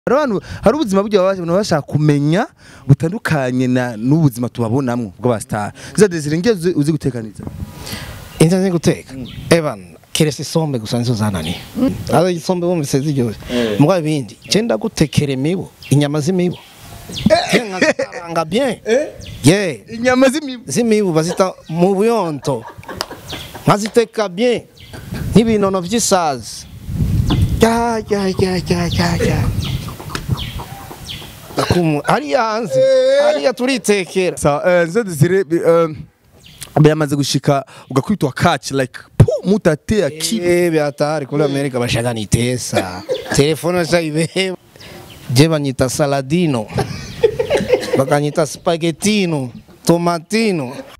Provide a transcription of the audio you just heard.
hari abantu hari ubuzima buryo baba baba bashaka kumenya butandukanye na n'ubuzima tubabonamwo bw'abasitari za desire ngiye uzi- uzi gutekaniza inza nzi guteka evan keretse isombe gusa nizo zananiye aho isombe wumvise ziryoshye mbwa ibindi cyenda gutekera imibu inyama z'imibu nkazikaranga bien ye inyama z'imibu z'imibu bazita mu buyonto nkaziteka bien nk'ibinono by'isazi ya ya ya ya ya ya Akumu- hariya hanze hariya turitekera sa eh, za desire bi- eh, byamaze gushika ugakwitwa catch like pu mutate akiba Eh, byatari kuri Amerika bashaka nitesa telefone zaibe je banyita saladino bakanyita spaghettino tomatino